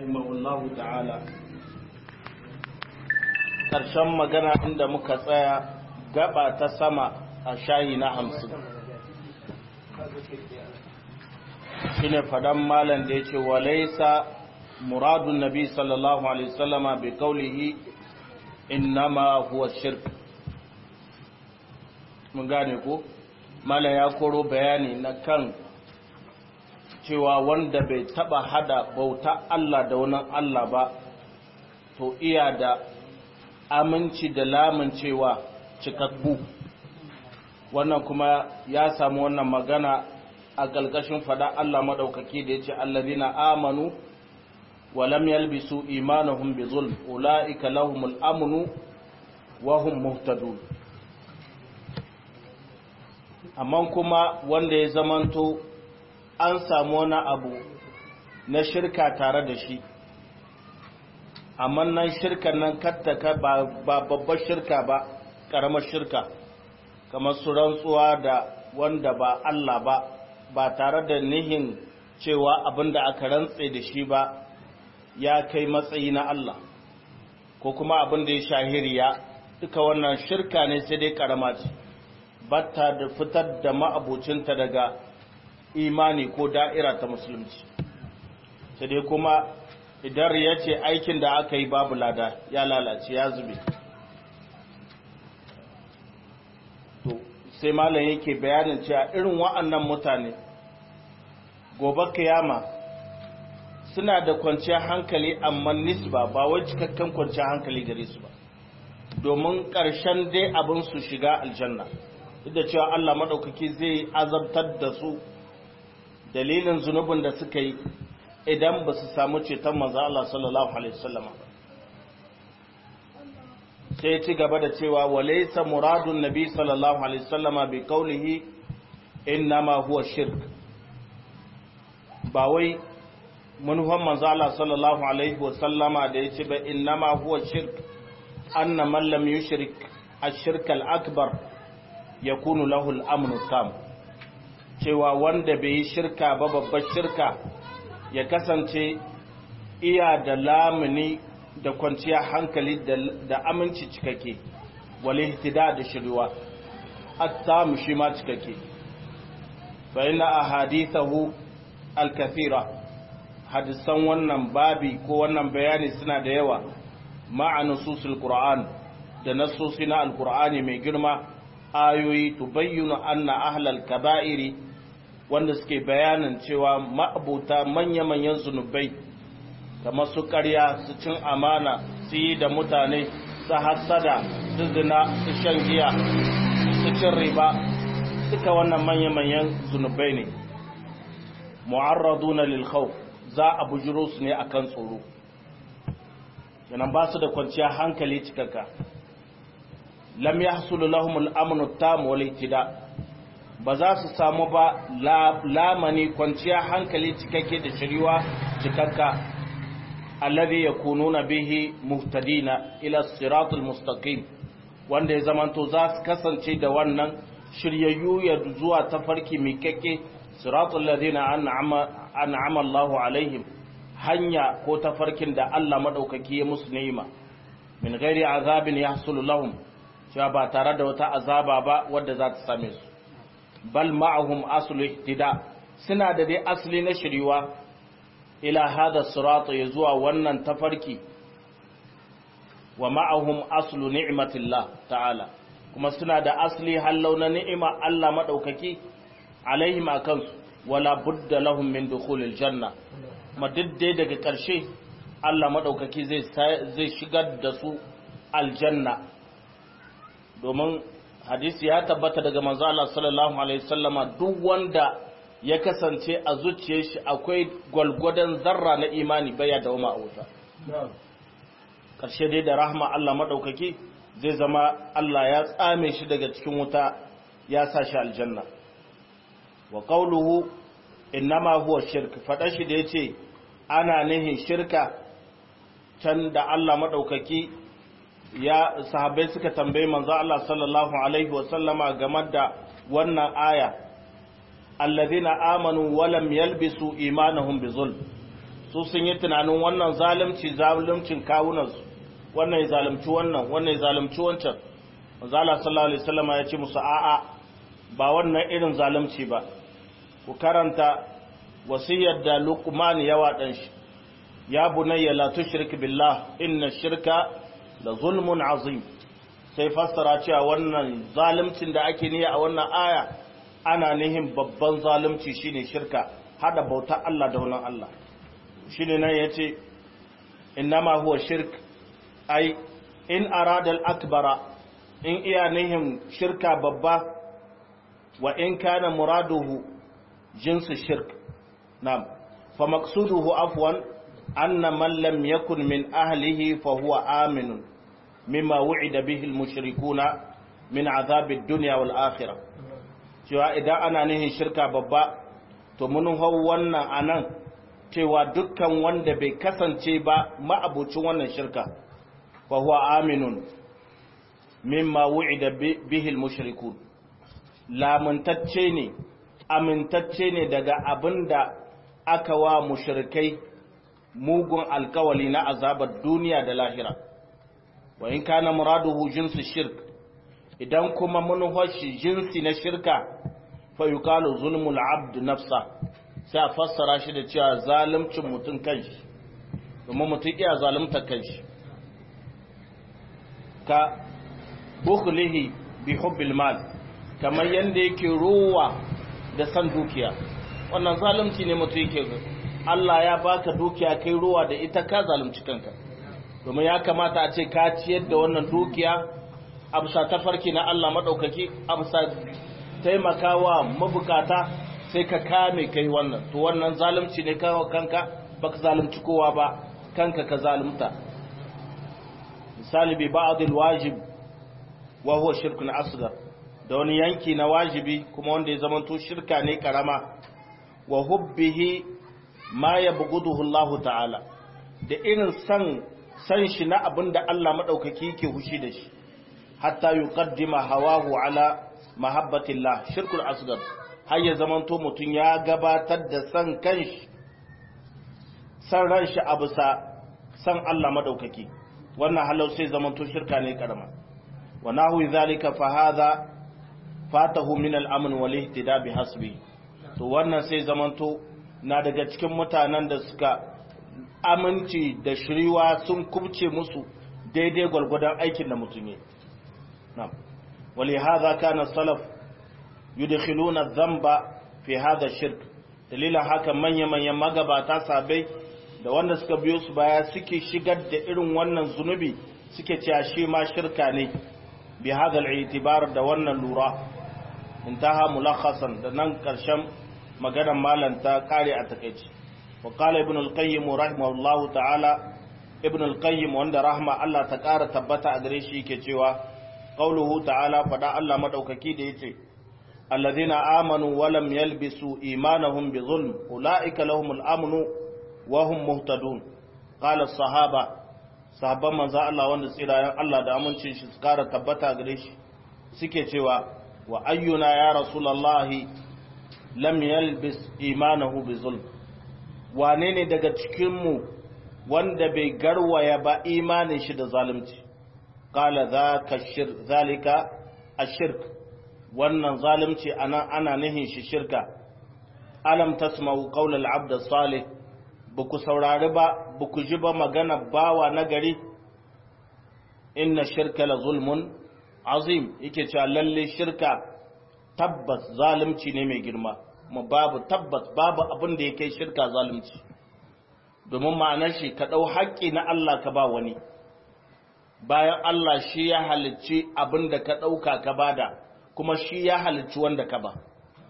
rahimahullahu ta'ala ƙarshen magana inda muka tsaya gaba ta sama a shayi na hamsin shine fadan malam da yake walaisa muradun nabi sallallahu alaihi wasallama bi qawlihi innama huwa shirk mun gane ko malam ya koro bayani na kan cewa wanda bai taba hada bauta Allah da wani Allah ba to iya da aminci da lamuncewa cikakku wannan kuma ya samu wannan magana a ƙarƙashin fada Allah maɗaukaki da ya ce allazina amanu wa lam yalbisu imanahum bi zulm ulaika lahumul amnu wa hum muhtadun amma kuma wanda ya zamanto an samu wani abu na shirka tare da shi amma nan shirkan nan kattaka ba babbar shirka ba ƙaramar shirka kamar su rantsuwa da wanda ba Allah ba ba tare da nihin cewa abin da aka rantse da shi ba ya kai matsayi na Allah ko kuma abin da ya shahiriya duka wannan shirka ne sai dai ƙarama ce batta da fitar da ma'abucinta daga imani ko da'ira ta musulunci sai dai kuma idan ya ce aikin da aka yi babu lada ya lalace ya zube to sai malam yake bayanin cewa irin wa'annan mutane gobe kiyama suna da kwanciyar hankali amma nisba ba wai cikakken kwanciyar hankali gare su ba domin ƙarshen dai abin su shiga aljanna duk da cewa Allah maɗaukaki zai azabtar da su dalilin zunubin da suka yi idan ba su samu ceton manzo Allah sallallahu alaihi wasallam sai ci gaba da cewa walaysa muradun nabi sallallahu alaihi wasallam bi qawlihi innama huwa shirk ba wai manufan manzo Allah sallallahu alaihi wasallama da yace ba innama huwa shirk anna man lam yushrik ash-shirk al-akbar yakunu lahu al-amnu tam cewa wanda bai yi shirka ba babbar shirka ya kasance iya da lamuni da kwanciya hankali da aminci cikake wale hitida da shirwa at-tam shi ma cikake fa inna ahadithahu al-kathira hadisan wannan babi ko wannan bayani suna da yawa ma'a nususul qur'an da nasosi na alqur'ani mai girma ayoyi tubayyinu anna ahlal kaba'iri wanda suke bayanin cewa ma'abuta manya-manyan zunubai kamar su ƙarya su cin amana su yi da mutane su hassada su zina su shan giya su cin riba duka wannan manya-manyan zunubai ne mu'arraduna lil khawf za a bujiro su ne akan tsoro yanan ba su da kwanciya hankali cikakka lam yahsulu lahum al-amn at-tam wal ihtida ba za su samu ba lamani kwanciya hankali cikakke da shiriwa cikakka alladhi yakununa bihi muhtadina ila siratul mustaqim wanda ya zamanto za su kasance da wannan shiryayyu ya zuwa tafarki miƙaƙe siratul ladina an'ama an'ama Allahu alaihim hanya ko tafarkin da Allah madaukaki ya musu ni'ima min ghairi azabin yahsulu lahum cewa ba tare da wata azaba ba wadda za ta same su bal ma'ahum aslu ihtida suna da dai asali na shiriwa ila hada sirata ya zuwa wannan tafarki wa ma'ahum aslu ni'matillah ta'ala kuma suna da asali hallau na ni'ima Allah madaukaki alaihim akansu wala budda lahum min dukhulil janna madiddai daga ƙarshe Allah madaukaki zai zai shigar da su aljanna domin hadisi ya tabbata daga manzo Allah sallallahu alaihi wasallama duk wanda ya kasance a zuciyar shi akwai gwalgwadon zarra na imani baya da wama a wuta karshe dai da rahma Allah madaukaki zai zama Allah ya tsame shi daga cikin wuta ya sa shi aljanna wa qawluhu innama huwa shirk fada shi da yace ana nihin shirka can da Allah madaukaki ya sahabbai suka tambayi manzo Allah sallallahu alaihi wasallama game da wannan aya alladhina amanu wa lam yalbisu imanahum bizulm su sun yi tunanin wannan zalunci zaluncin kawunansu wannan ya zalunci wannan wannan ya zalunci wancan manzala sallallahu alaihi wasallam ya ce musu a'a ba wannan irin zalunci ba ku karanta wasiyar da Luqman ya wadan shi ya bunayya la tushrik billah inna shirka la zulmun azim sai fassara cewa wannan zaluncin da ake niyya a wannan aya ana nihin babban zalunci shine shirka hada bauta Allah da wannan Allah shine nan yace innama huwa shirk ai in arada al-akbara in iya nihin shirka babba wa in kana muraduhu jinsu shirk na'am fa maqsuduhu afwan anna man lam yakun min ahlihi fa huwa aminun mimma wu'ida bihi al-mushrikuna min azab ad-dunya wal akhirah cewa idan ana nihin shirka babba to mun hau wannan anan cewa dukkan wanda bai kasance ba ma'abucin wannan shirka fa huwa aminun mimma wu'ida bihi al-mushrikun lamantacce ne amintacce ne daga abinda aka wa mushrikai mugun alkawali na azabar duniya da lahira wa in kana muraduhu jinsu shirk idan kuma mun hoshi jinsi na shirka fa yuqalu zulmul abd nafsa sai a fassara shi da cewa zalimcin mutum kanshi domin mutum iya zalunta kanshi ka bukhlihi bi hubbil mal kamar yanda yake ruwa da san dukiya wannan zalunci ne mutum yake Allah ya baka dukiya kai ruwa da ita ka zalunci kanka domin ya kamata a ce ka ciyar da wannan dukiya a bisa tafarki na Allah maɗaukaki a bisa taimakawa mabukata sai ka kame kai wannan to wannan zalunci ne kawo kanka baka zalunci kowa ba kanka ka zalunta misali bi ba'dil wajib wa huwa shirkun asghar da wani yanki na wajibi kuma wanda ya zamanto shirka ne karama wa hubbihi ma yabghuduhu Allah ta'ala da irin san san shi na abinda Allah madaukaki yake hushi da shi hatta yuqaddima hawahu ala mahabbatillah shirkul asghar har ya zamanto mutun ya gabatar da san kanshi san ran shi a bisa san Allah madaukaki wannan halau sai zamanto shirka ne karama wa nahwi zalika fa hadha fatahu min al-amn wal ihtida bi hasbi to wannan sai zamanto na daga cikin mutanen da suka aminci da shiriwa sun kubce musu daidai gwalgwadon aikin da mutum yi na'am wali hadha kana salaf yudkhiluna adh-dhanba fi hadha shirk dalilan haka manya manyan magabata sabai da wanda suka biyo su baya suke shigar da irin wannan zunubi suke cewa shi ma shirka ne bi hadha al-i'tibar da wannan lura intaha mulakhasan da nan karshen maganar malam ta kare a takeici wa qala ibn al-qayyim rahimahullahu ta'ala ibn al-qayyim wanda rahma Allah ta kara tabbata a gare shi yake cewa qauluhu ta'ala fada Allah madaukaki da yace alladhina amanu wa lam yalbisu imanahum bi zulm ulaika lahumul amnu wa hum muhtadun qala as-sahaba sahabban manzo Allah wanda tsirayen Allah da amincin shi su kara tabbata gare shi suke cewa wa ayyuna ya rasulallahi lam yalbis imanahu bi zulm wane ne daga cikinmu wanda bai garwaya ba imanin shi da zalunci qala zaka shir zalika ashirk wannan zalunci ana ana nihin shi shirka alam tasma'u qawla al-abd salih buku saurari ba buku ji ba magana bawa nagari inna shirka la zulmun azim yake cewa lalle shirka tabbas zalunci ne mai girma kuma babu tabbas babu abin da yake shirka zalunci domin ma'anar shi ka ɗau haƙƙi na Allah ka ba wani bayan Allah shi ya halicci abin da ka ɗauka ka bada kuma shi ya halicci wanda ka ba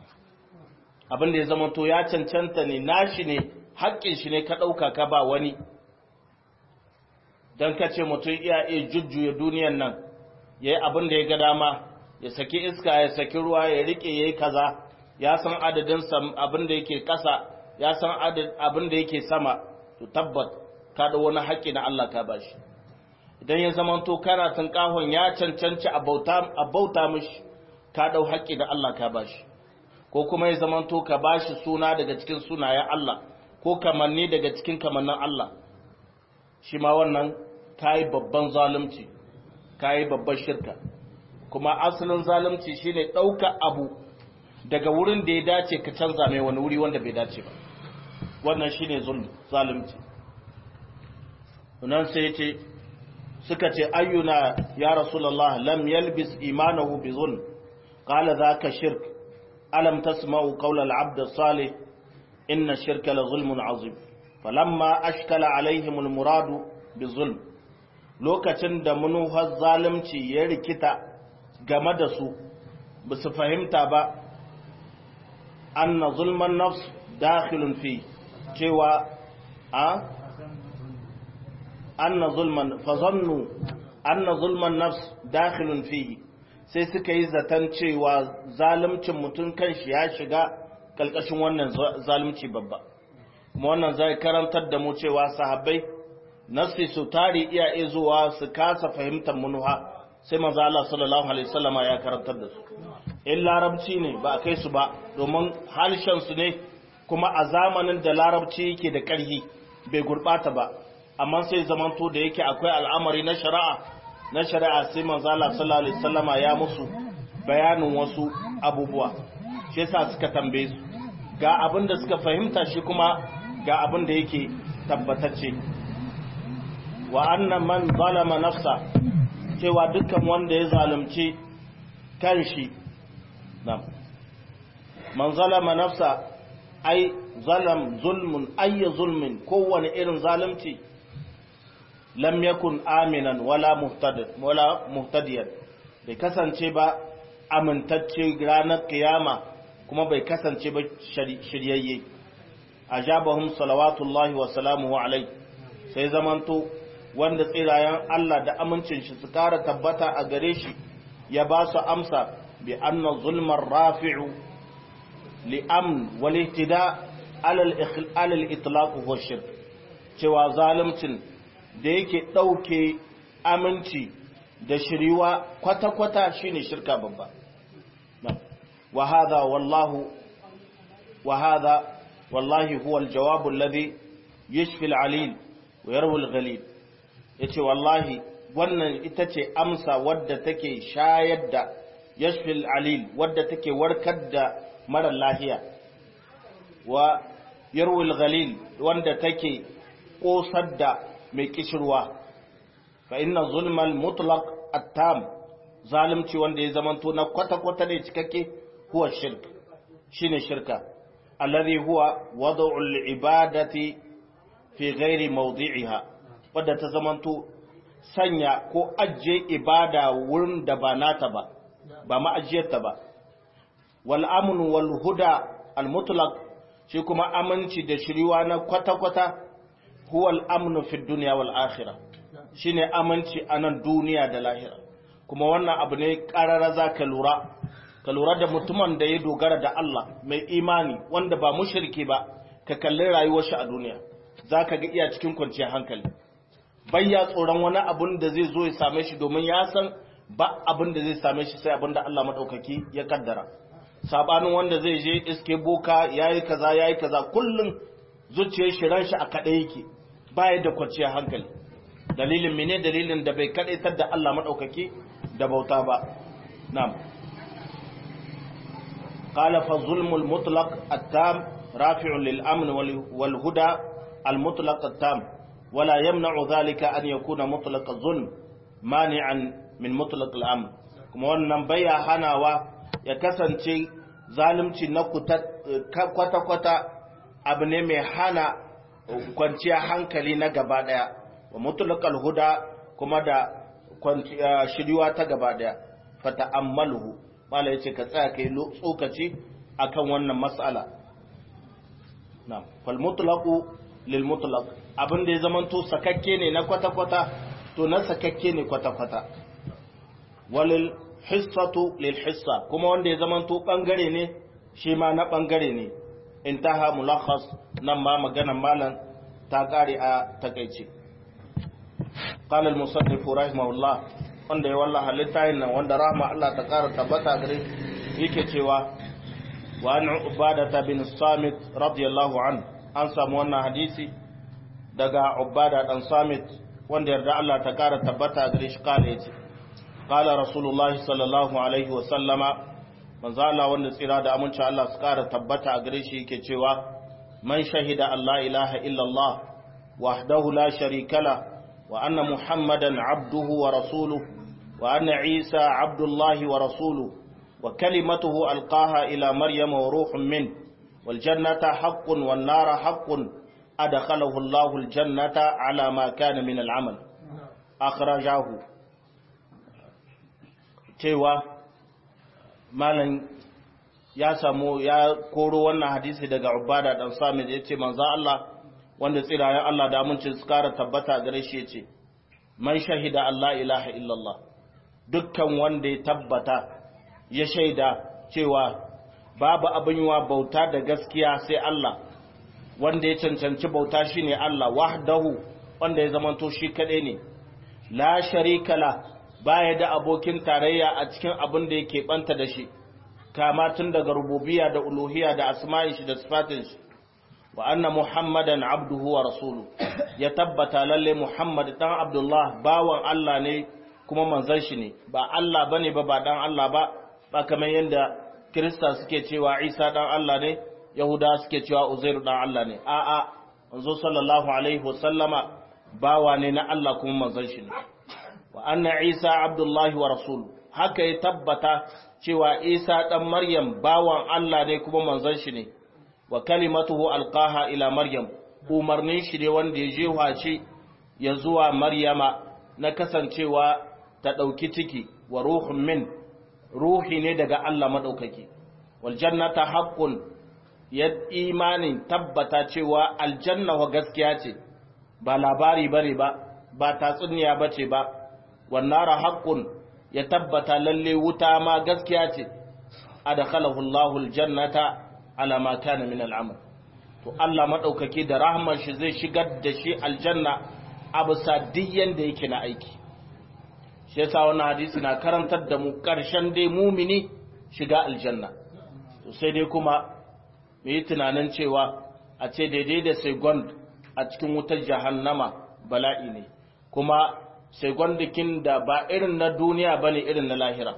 abin da ya zama to ya cancanta ne nashi ne haƙƙin shi ne ka ɗauka ka ba wani don ka ce mutum iya iya jujjuya duniyan nan ya yi abin da ya ga dama ya saki iska ya saki ruwa ya rike ya yi kaza ya san adadin abin da yake ƙasa ya san abin da yake sama to tabbat ka da wani haƙƙi na Allah ka bashi idan ya zama to kana tunkahon ya cancanci a bauta mishi ka ɗau haƙƙi da Allah ka bashi ko kuma ya zama to ka bashi suna daga cikin sunayen Allah ko kamanni daga cikin kamannin Allah shi ma wannan kayi babban zalunci kayi babban shirka kuma asalin zalunci shine ɗauka abu daga wurin da ya dace ka canza mai wani wuri wanda bai dace ba wannan shine zulm zalunci nan sai ce suka ce ayyuna ya rasulullah lam yalbis imanahu bi zulm qala zaka shirk alam tasma'u qawla al-abd as-salih inna shirka la zulmun azim falamma ashkala alaihim al-murad bi zulm lokacin da munuhar zalunci ya rikita game da su ba su fahimta ba anna zulman nafs dakhilun fi cewa a anna zulman fazannu anna zulman nafs dakhilun fihi sai suka yi zaton cewa zalimcin mutum kanshi ya shiga kalkashin wannan zalimci babba kuma wannan zai karantar da mu cewa sahabbai nafsi su tari iya izuwa su kasa fahimtar munuha sai manzo Allah sallallahu alaihi wasallama ya karantar da su in larabci ne ba kai su ba domin harshen su ne kuma a zamanin da larabci yake da ƙarfi bai gurbata ba amma sai zamanto da yake akwai al'amari na shari'a na shari'a sai manzo Allah sallallahu alaihi wasallama ya musu bayanin wasu abubuwa shi yasa suka tambaye su ga abin da suka fahimta shi kuma ga abin da yake tabbatacce wa anna man zalama nafsa cewa dukkan wanda ya zalunci kanshi nam man zalama nafsa ai zalam zulmun ayya zulmin kowane irin zalunci lam yakun aminan wala muhtadid wala muhtadiyan bai kasance ba amintacce ranar kiyama kuma bai kasance ba shiryayye ajabahum salawatullahi wa salamuhu alai sai zamanto wanda tsirayen Allah da amincin shi su kara tabbata a gare shi ya ba su amsa bi anna zulmar rafi'u li amn wal ihtida alal alal itlaq huwa shirk cewa zalimcin da yake dauke aminci da shiriwa kwata kwata shine shirka babba wa hadha wallahu wa hadha wallahi huwa al jawab alladhi yashfi al alil wa yarwi al ghalib ya ce wallahi wannan ita ce amsa wadda take shayar da yashfil alil wadda take warkar da marar lahiya wa yarwil ghalil wanda take kosar da mai kishirwa fa inna zulmal mutlaq at-tam zalimci wanda ya zamanto na kwata-kwata ne cikakke huwa shirk shine shirka alladhi huwa wad'u al-ibadati fi ghairi mawdi'iha wadda ta zamanto sanya ko ajiye ibada wurin da ba nata ba ba ma'ajiyarta ba wal amnu wal huda al mutlaq shi kuma aminci da shiriwa na kwata-kwata huwa al amnu fi dunya wal akhirah shine aminci a nan duniya da lahira kuma wannan abu ne karara za ka lura ka lura da mutumin da ya dogara da Allah mai imani wanda ba mushriki ba ka kalli rayuwar shi a duniya za ka ga iya cikin kwanciyar hankali bayya tsoron wani abun da zai zo ya same shi domin ya san ba abin da zai same shi sai abin da Allah maɗaukaki ya kaddara sabanin wanda zai je iske boka yayi kaza yayi kaza kullum zuciyar shi ran shi a kaɗai yake baya da kwanciyar hankali dalilin mene dalilin da bai kaɗaitar da Allah maɗaukaki da bauta ba na'am قال فالظلم المطلق التام رافع للأمن والهدى المطلق التام ولا يمنع ذلك أن يكون مطلق الظلم مانعا من مطلق الأمن kuma wannan baya hanawa ya kasance zalunci na kwata-kwata abu ne mai hana kwanciya hankali na gaba daya wa mutulakal huda kuma da shiriwa ta gaba daya fata ammaluhu mala ya ce ka tsaya kai tsokaci akan wannan matsala na falmutulaku lilmutulak abin da ya zamanto sakakke ne na kwata-kwata to na sakakke ne kwata-kwata walil hissatu lil hissa kuma wanda ya zamanto bangare ne shi ma na bangare ne intaha mulakhas nan ma maganan malan ta kare a takaice qala al musannif rahimahullah wanda ya wallaha littafin nan wanda rahma Allah ta kara tabbata gare yake cewa wa an ubadata bin samit radiyallahu anhu an samu wannan hadisi daga ubada dan samit wanda yarda Allah ta kara tabbata gare shi kala yace qala rasulullahi sallallahu alaihi wa sallama manzo Allah wanda tsira da aminci Allah su kara tabbata a gare shi yake cewa man shahida Allah ilaha illa Allah wahdahu la sharika la wa anna muhammadan abduhu wa rasuluhu wa anna isa abdullahi wa rasuluhu wa kalimatuhu alqaha ila maryama wa ruhun min wal jannata haqqun wan nara haqqun adkhalahu Allahu al jannata ala ma kana min al amal akhrajahu cewa malam ya samu ya koro wannan hadisi daga ubada dan sami da yace manzo Allah wanda tsirayen Allah da amincin su kara tabbata gare shi yace man shahida Allah ilaha illallah dukkan wanda ya tabbata ya shaida cewa babu abin yiwa bauta da gaskiya sai Allah wanda ya cancanci bauta shine Allah wahdahu wanda ya zamanto shi kadai ne la sharika la baya da abokin tarayya a cikin abin da yake banta da shi kama tun daga rububiyya da uluhiyya da asma'in shi da sifatin shi wa anna muhammadan abduhu wa rasulu ya tabbata lalle muhammad dan abdullah bawan Allah ne kuma manzon shi ne ba Allah bane ba ba dan Allah ba ba kamar yanda kirista suke cewa isa dan Allah ne yahuda suke cewa uzairu dan Allah ne a'a manzo sallallahu alaihi wasallama bawa ne na Allah kuma manzon shi ne wa anna isa abdullahi wa rasulu haka ya tabbata cewa isa dan maryam bawan Allah ne kuma manzon shi ne wa kalimatuhu alqaha ila maryam umarnin shi ne wanda ya jewa shi ya zuwa maryama na kasancewa ta dauki ciki wa ruhun min ruhi ne daga Allah madaukaki wal jannata haqqun ya imanin tabbata cewa aljanna wa gaskiya ce ba labari bane ba ba tatsuniya bace ba wannara haqqun ya tabbata lalle wuta ma gaskiya ce adkhalahu Allahu aljannata ala ma kana min al'amal to Allah madaukake da rahmar shi zai shigar da shi aljanna abu sadiyan da yake na aiki shi yasa wannan hadisi na karantar da mu karshen dai mumini shiga aljanna to sai dai kuma mu yi tunanin cewa a ce daidai da second a cikin wutar jahannama bala'i ne kuma segondikin da ba irin na duniya ba ne irin na lahira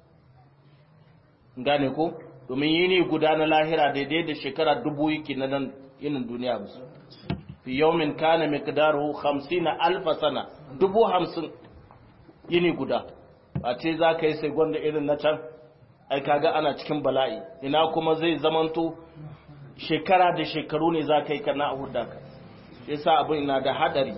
gane ko domin yini guda na lahira daidai da shekara dubu yake na nan yinin duniya musu fi yawmin kana miqdaruhu 50 alfa sana dubu hamsin yini guda a ce za ka yi segonda irin na can ai kaga ana cikin bala'i ina kuma zai zamanto shekara da shekaru ne za ka yi kana a hudda ka yasa abin na da hadari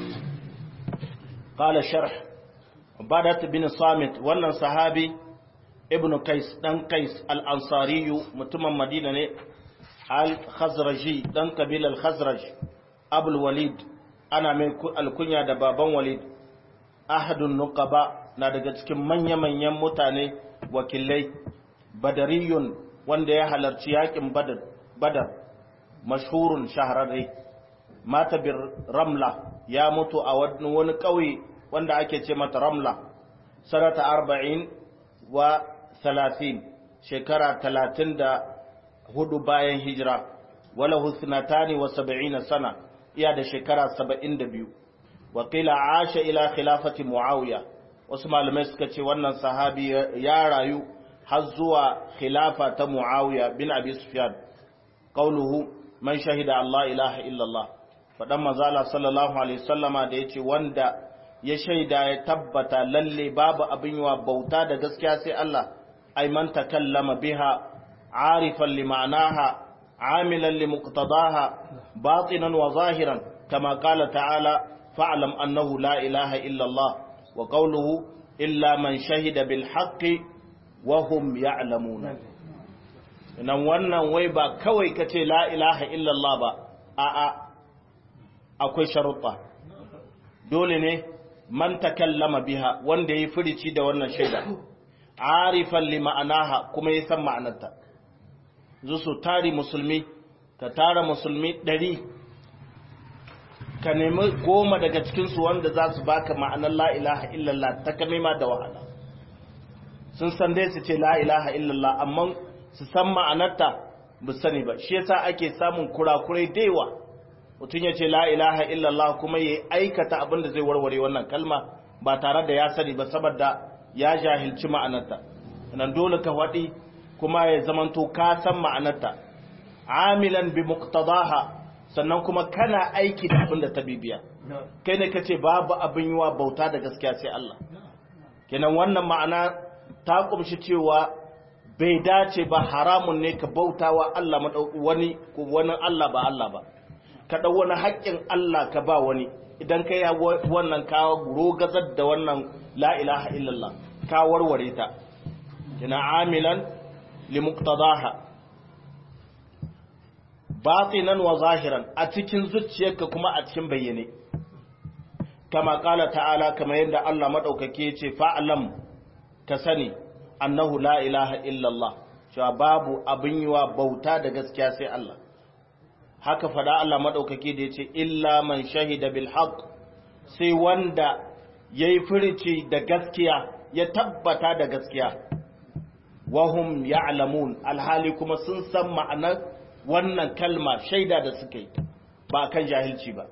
قال شرح بدت بن صامت wannan sahabi ibn qais dan qais al-ansari mutumin madina ne al-khazraji dan kabilar khazraj abul walid ana mai alkunya da baban walid ahadun nuqaba na daga cikin manya-manyan mutane wakilai badariyun wanda ya halarci yakin badar badar mashhurun shahararre mata bir ramla ya mutu a wani ƙauye wanda ake ce mata ramla sanata arba'in wa talatin shekara talatin da hudu bayan hijira wala husnatani wa saba'ina sana iya da shekara saba'in da biyu wakila asha ila khilafati muawiya wasu malamai suka ce wannan sahabi ya rayu har zuwa khilafa ta muawiya bin abi sufyan qauluhu man shahida allah ilaha illallah faɗan mazala sallallahu alaihi sallama da ya ce wanda ya shaida ya tabbata lalle babu abin yiwa bauta da gaskiya sai Allah ai man takallama biha arifan li ma'anaha amilan li muqtadaha batinan wa zahiran kama qala ta'ala fa'lam annahu la ilaha illa Allah wa qawluhu illa man shahida bil haqqi wa hum ya'lamun nan wannan wai ba kawai kace la ilaha illa Allah ba a'a akwai sharuɗa dole ne man takallama biha wanda ya firici da wannan shaida arifan li ma'anaha kuma ya san ma'anarta zu su tari musulmi ka tara musulmi ɗari ka nemi goma daga cikinsu wanda za su baka ma'anar la ilaha illallah ta kame ma da wahala sun san dai su ce la ilaha illallah amma su san ma'anarta bu sani ba shi yasa ake samun kurakurai da yawa mutum ya ce la ilaha illallah kuma ya aikata abin da zai warware wannan kalma ba tare da ya sani ba saboda ya jahilci ma'anarta nan dole ka waɗi kuma ya zamanto ka san ma'anarta amilan bi muqtadaha sannan kuma kana aiki da abin da ta bibiya kai ne kace babu abin yiwa bauta da gaskiya sai Allah kenan wannan ma'ana ta kumshi cewa bai dace ba haramun ne ka bautawa Allah wani ko wani Allah ba Allah ba ka dau wani haƙƙin Allah ka ba wani idan kai ya wannan ka rogazar da wannan la ilaha illallah ka warware ta kina amilan li muqtadaha batinan wa zahiran a cikin zuciyarka kuma a cikin bayyane kama kala ta'ala kama yadda Allah madaukake ya ce fa'alam ka sani annahu la ilaha illallah cewa babu abin yiwa bauta da gaskiya sai Allah haka fada Allah madaukake da ya ce illa man shahida bil haqq sai wanda yayi furici da gaskiya ya tabbata da gaskiya wahum ya'lamun alhali kuma sun san ma'anar wannan kalma shaida da suka yi ba kan jahilci ba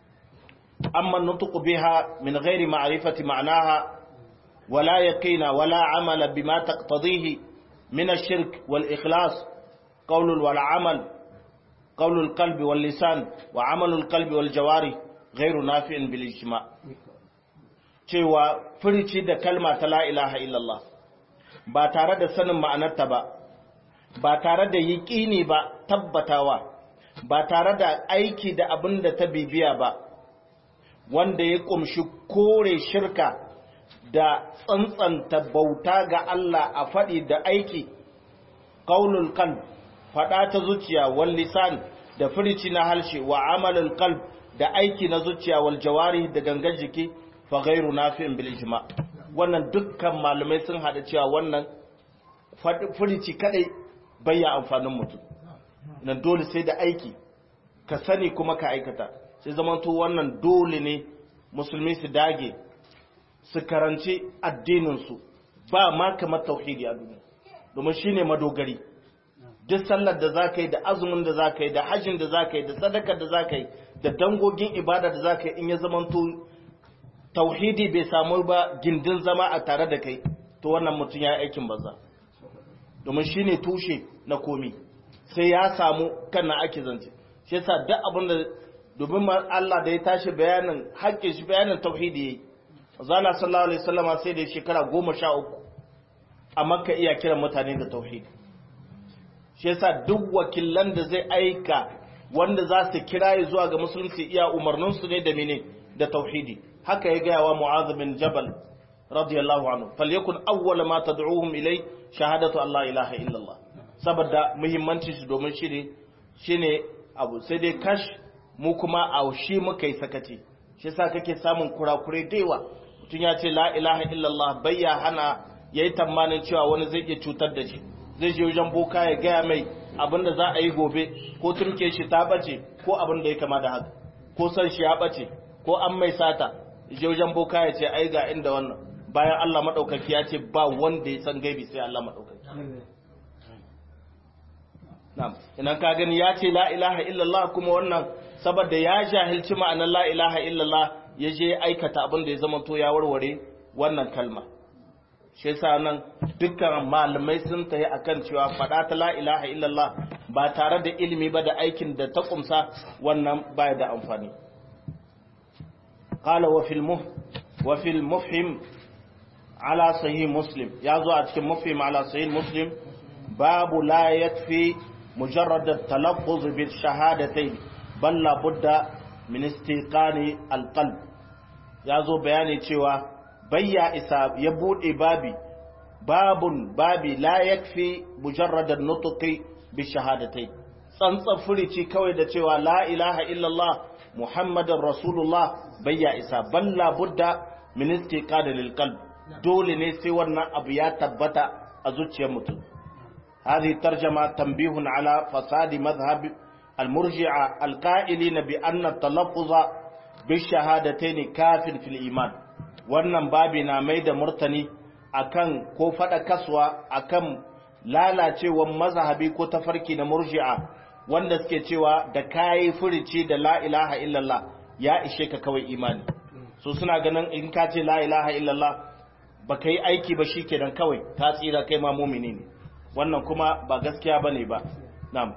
amma nutuku biha min ghairi ma'rifati ma'naha wala yaqina wala amala bima taqtadihi min ash-shirk wal ikhlas qawlul wal amal qawlul qalbi wal lisan wa amalul qalbi wal jawari ghairu nafi'in bil ijma cewa furici da kalma ta la ilaha illallah ba tare da sanin ma'anarta ba ba tare da yiƙini ba tabbatawa ba tare da aiki da abin da ta bibiya ba wanda ya ƙumshi kore shirka da tsantsanta bauta ga Allah a faɗi da aiki ƙaunul kan faɗa ta zuciya wal lisan da firici na halshe wa amalul qalb da aiki na zuciya wal jawari da gangan jiki fa ghairu nafi'in bil ijma wannan dukkan malamai sun hada cewa wannan firici kadai bayya amfanin mutum nan dole sai da aiki ka sani kuma ka aikata sai zamanto wannan dole ne musulmi su dage su karanci addininsu ba ma kamar tauhidi a duniya domin shine madogari duk sallar da za ka yi da azumin da za ka yi da hajjin da za ka yi da sadakar da za ka yi da dangogin ibada da za ka yi in ya zamanto tauhidi bai samu ba gindin zama a tare da kai to wannan mutum ya yi aikin banza domin shi ne tushe na komi sai ya samu kan na ake zance shi yasa duk abin da domin Allah da ya tashi bayanin haƙƙin shi bayanin tauhidi yayi zala sallallahu alaihi wasallama sai da shekara goma sha uku a makka iya kiran mutane da tauhidi shi yasa duk wakilan da zai aika wanda za su kira zuwa ga musulunci iya umarnin su ne da mene da tauhidi haka ya gaya wa mu'adh bin jabal radiyallahu anhu falyakun awwala ma tad'uhum ilai shahadatu Allah ilaha illallah saboda muhimmancin shi domin shi ne shine abu sai dai kash mu kuma a shi muka yi sakaci shi yasa kake samun kurakurai daiwa mutum ya ce la ilaha illallah bayya hana yayi tamanin cewa wani zai iya cutar da shi zai je wajen boka ya gaya mai abin da za a yi gobe ko turke shi ta bace ko abin da ya kama da haka ko san shi ya bace ko an mai sata je wajen boka ya ce ai ga inda wannan bayan Allah maɗaukaki ya ce ba wanda ya san gaibi sai Allah maɗaukaki. Na'am, idan ka gani ya ce la ilaha illallah kuma wannan saboda ya jahilci ma'anar la ilaha illallah ya je aikata abin da ya zama to ya warware wannan kalma. Shi yasa nan dukkan malamai sun tayi akan cewa faɗa ta la ilaha illallah ba tare da ilimi ba da aikin da ta kumsa wannan baya da amfani. قال وفي المف وفي المفهم على صحيح مسلم يازو أتكلم مفهم على صحيح مسلم باب لا يكفي مجرد التلفظ بالشهادتين بل لابد من استيقان القلب يازو بياني cewa bayya isa ya bude babi babun babi la yakfi mujarrad an-nutqi bi shahadatai tsantsan furici kawai da cewa la ilaha illallah muhammadar rasulullah bayya isa balla budda min istiqada lil qalb dole ne sai wannan abu ya tabbata a zuciyar mutum هذه ترجمة تنبيه على فساد مذهب المرجعة القائلين بأن التلفظ بالشهادتين كاف في الإيمان wannan babi na mai da murtani akan ko faɗa kaswa akan lalacewan mazhabi ko tafarki na murji'a wanda suke cewa da kayi furici da la ilaha illallah ya ishe ka kawai imani so suna ganin in ka ce la ilaha illallah ba ka yi aiki ba shi kenan kawai ta tsira kai ma mumini ne wannan kuma ba gaskiya ba ne ba na'am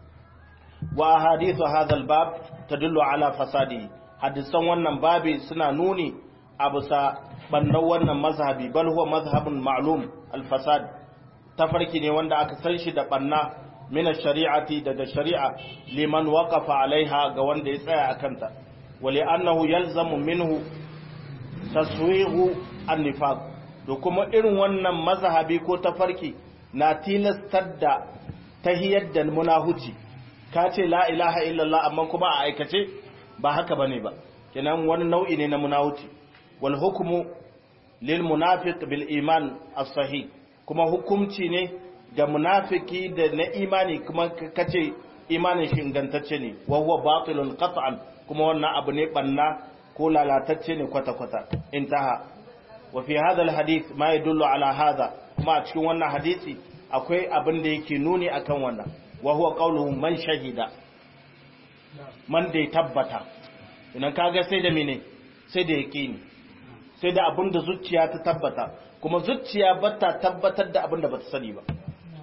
wa hadithu hadha albab tadullu ala fasadi hadisan wannan babi suna nuni a bisa bannan wannan mazhabi bal huwa mazhabun ma'lum alfasad tafarki ne wanda aka san shi da banna min shari'ati daga shari'a liman waqafa alaiha ga wanda ya tsaya akanta wa li'annahu yalzamu minhu taswighu an-nifaq to kuma irin wannan mazhabi ko tafarki na tilastar da tahiyar da munahuci ka ce la ilaha illallah amma kuma a aikace ba haka bane ba kenan wani nau'i ne na munahuci wal hukmu lil munafiq bil iman as-sahih kuma hukumci ne ga munafiki da na imani kuma kace imanin shi ingantacce ne wa huwa batilun qat'an kuma wannan abu ne banna ko lalatacce ne kwata kwata intaha wa fi hadha alhadith ma yadullu ala hadha kuma a cikin wannan hadisi akwai abin da yake nuni akan wannan wa huwa qawluhu man shahida man da ya tabbata idan kaga sai da mene sai da yaqini sai da abin da zuciya ta tabbata kuma zuciya bata tabbatar da abin da bata sani ba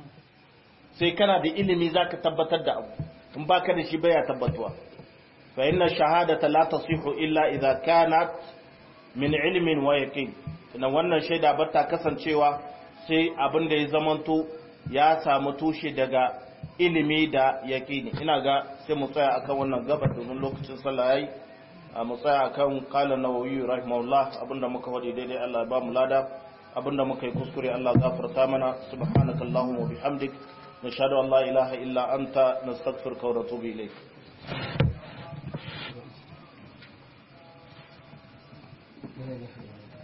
sai kana da ilimi zaka tabbatar da abu in baka da shi baya tabbatuwa fa inna shahadata la tasihu illa idza kanat min ilmin wa yaqin ina wannan shaida bata kasancewa sai abin da ya zamanto ya samu tushe daga ilimi da yaqini ina ga sai mu tsaya akan wannan gabar domin lokacin sallah yayi mu tsaya akan qala nawawi rahimahullah abinda muka wadi daidai Allah ya ba mu lada abinda muka yi kuskure Allah gafarta mana subhanakallahumma wa bihamdik nashhadu an la ilaha illa anta nastaghfiruka wa natubu ilayk Thank you.